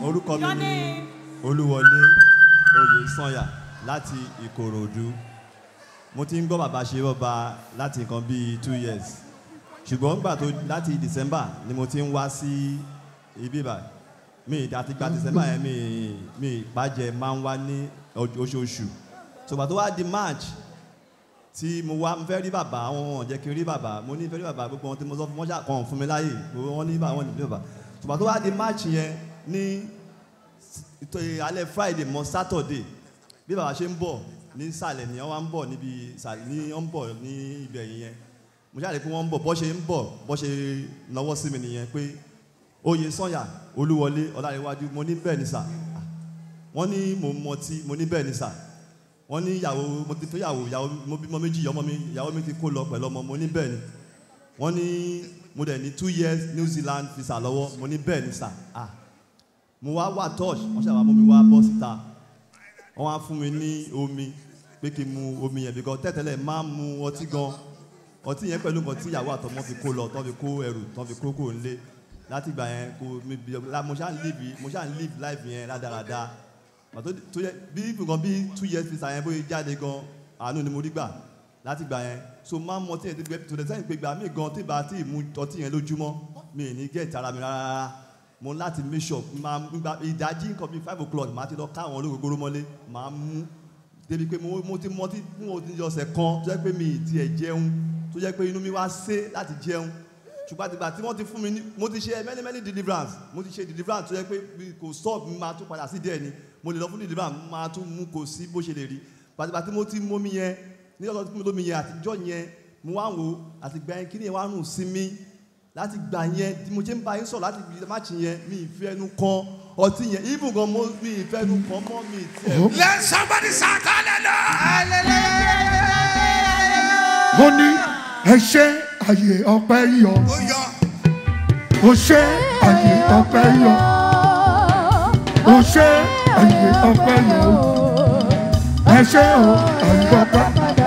orúkọ mi Your ni name? olúwọlé oyèsànyà láti ìkòròdú mo ti ń gbọ́ bàbá ṣe bọ́ba láti nǹkan bíi two years ṣùgbọ́n nígbà tó láti december ni mo ti ń wá sí ibi báyìí mi àti gba december yẹn mi mi ìpàjẹ́ máa ń wá ní ọjọ́- oṣooṣù ṣùgbọ́n tó wá di march tí mo wá ń fẹ́ rí bàbá àwọn wọn jẹ́ kí n rí bàbá mo ní fẹ́ rí bàbá gbogbo wọn tí mo sọ fún wọn ṣàkàn fún mi láàyè gbogbo wọn ní bàbá wọn ní bàbá ṣùgbọ́n tó wá di march yẹn ní ìtò alẹ́ friday mọ́ saturday bí bàbá ṣe ń bọ̀ ní ìsàlẹ̀ ni wọ́n wá ń bọ̀ níbi ìsàlẹ̀ ní wọ́n ń bọ̀ ní ibẹ̀ yẹn mo ṣáà rí pé wọ́n ń bọ̀ bọ́ ṣe ń bọ̀ bọ́ ṣe náwó sí mi nìyẹn pé oyè sànyà olúwọlé ọlárẹ̀wájú mo ní bẹ́ẹ̀ ni sà wọ́n ní mo mọtí mo ní bẹ́ẹ̀ ni sà wọ́n ní ìyàwó mo ti fẹ́ ìyàwó ìyàwó mo bímọ méjì ọmọ mi ìyàwó mi ti kó lọ pẹ̀lú ọmọ mo ní bẹ́ẹ̀ ni wọ́n ní mo dẹ̀ ní two years new zealand visa lọ́wọ́ mo ní bẹ́ẹ̀ ni sà ah mo wá wà touch wọ́n ṣàwá mú mi wá bọ́ síta wọ́n wá fún mi ní omi pé kí n mu omi yẹn because tẹ́tẹ́lẹ̀ máa ń mu ọtí gan ọtí yẹn pẹ̀lú nǹkan tí ìyàwó àtọmọ fi kó lọ tọ́ fi kó ẹrù tọ́ fi kó kúrò nílé láti ìgbà yẹn kò mi bí la mo ṣáà ń live mo ṣáà ń live life yẹn rádaràda pàtó tó yẹ bí nǹkan bí two years visa yẹn bóyá jáde gan àánú ni mo rí gbà láti gbà yẹn so máa ń mọ tí yẹn ti gbẹ tó dẹ̀ sẹ́yìn pé gbà mí gan tí ìbá tí ì mu ọtí yẹn lójúmọ́ mi ì ní gẹ̀ẹ́tì ara mi rárá mo láti make sure máa gba ìdájí nǹkan bíi five o'clock màá ti lọ ká àwọn olóògbé mọ́lé màá mú débi pé mo mo ti mọtí fún òtí ọ̀sẹ̀ kan tó jẹ́ pé mi ì tiẹ̀ jẹun tó jẹ́ pé inú mi wá sé láti jẹun ṣùgbọ́n àtìgbà tí wọ́n ti fún mi ní mo ti ṣe many many deliverance mo ti ṣe deliverance tó jẹ́ pé mi kò stop mi máa tún padà sí díẹ̀ ni mo lè lọ fún deliverance máa tún mú kò sí bó ṣe lè rí àtìgbà tí mo ti mú mi yẹn ní ọ̀sán tí mo lómi yẹn àtijọ́ yẹn mo wá wò àtìgbà yẹn kí ni yẹn wá rùn sí mi láti gbà yẹn tí mo ṣe ń bá yín sọ̀rọ̀ láti gbé máàcì yẹn mi ìfẹ́ ẹnu kan ọtí yẹn even gan mo mi ìfẹ́ ẹnu kan mọ́ mi tiẹ̀. Let somebody shout hallelujah. mo ní ẹ ṣe àyè ọpẹ́ yọ Ó yọ. ó ṣe àyè ọpẹ́ yọ ó ṣe àyè ọpẹ́ yọ ẹ ṣe o àyè ọpẹ́